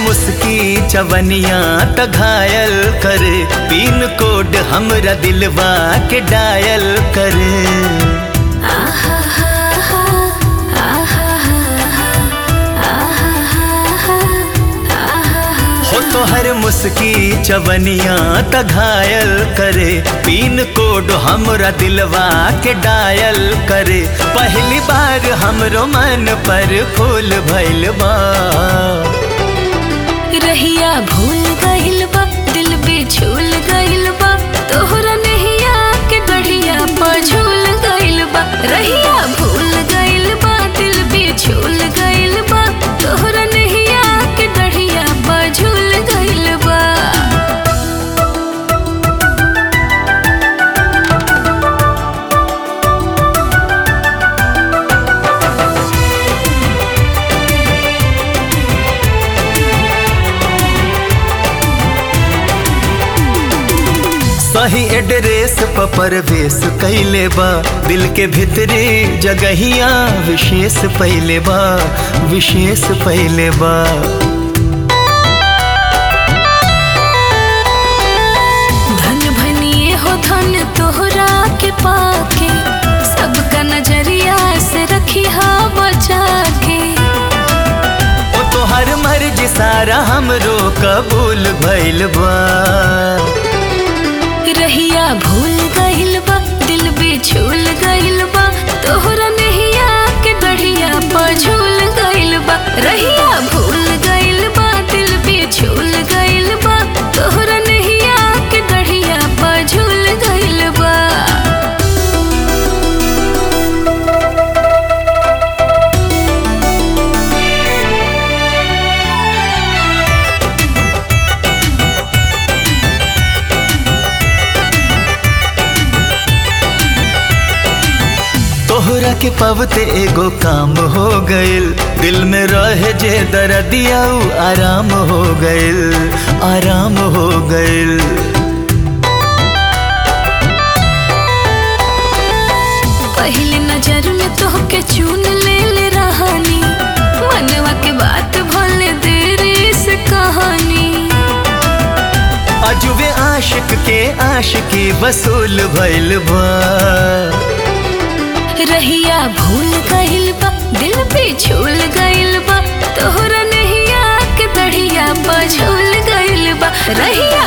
मुस्की चवनिया त घायल करे पिन कोड हमरा दिलवा के डायल करे हो तो हर मुस्की चवनिया त घायल करे पिन कोड हमरा दिलवा के डायल करे पहली बार हमरो मन पर फूल भइल बा रहिया भूल गइल बा दिल पे झूल गइल बा तोहरा नहिया के गढ़िया पर झूल गइल बा रहिया भूल गइल बा दिल पे झूल गइल बा तोहरा नहिया के गढ़िया पर झूल गइल बा सही एड्रेस पर परवेश कैले बा दिल के भीतरी जगहिया विशेष पहले बा विशेष पहले बा धन भनिए हो धन तोहरा के पाके सबका नजरिया से रखी हा बचा के ओ तो हर मर्जी सारा हमरो कबूल भइल बा रहिया भूल गइल बा दिल पे झूल गइल बा तोहरा नहिया के गढ़िया पर झूल गइल बा रहिया भूल गइल बा दिल पे झूल गइल बा तोहरा नहिया के गढ़िया पर झूल गइल बा तोहरा के पवते एगो काम हो गइल दिल में रहे जे दर्दिया उ आराम हो गइल आराम हो गइल पहले नजर में तोहके चुन ले ले रहानी मनवा के बात भले देरी से कहानी अजुबे आशिक के आशिकी वसूल भइल बा रहिया भूल गइल बा दिल पे झूल गइल बा तोहरा नहिया के दढ़िया पर झूल गइल बा रहिया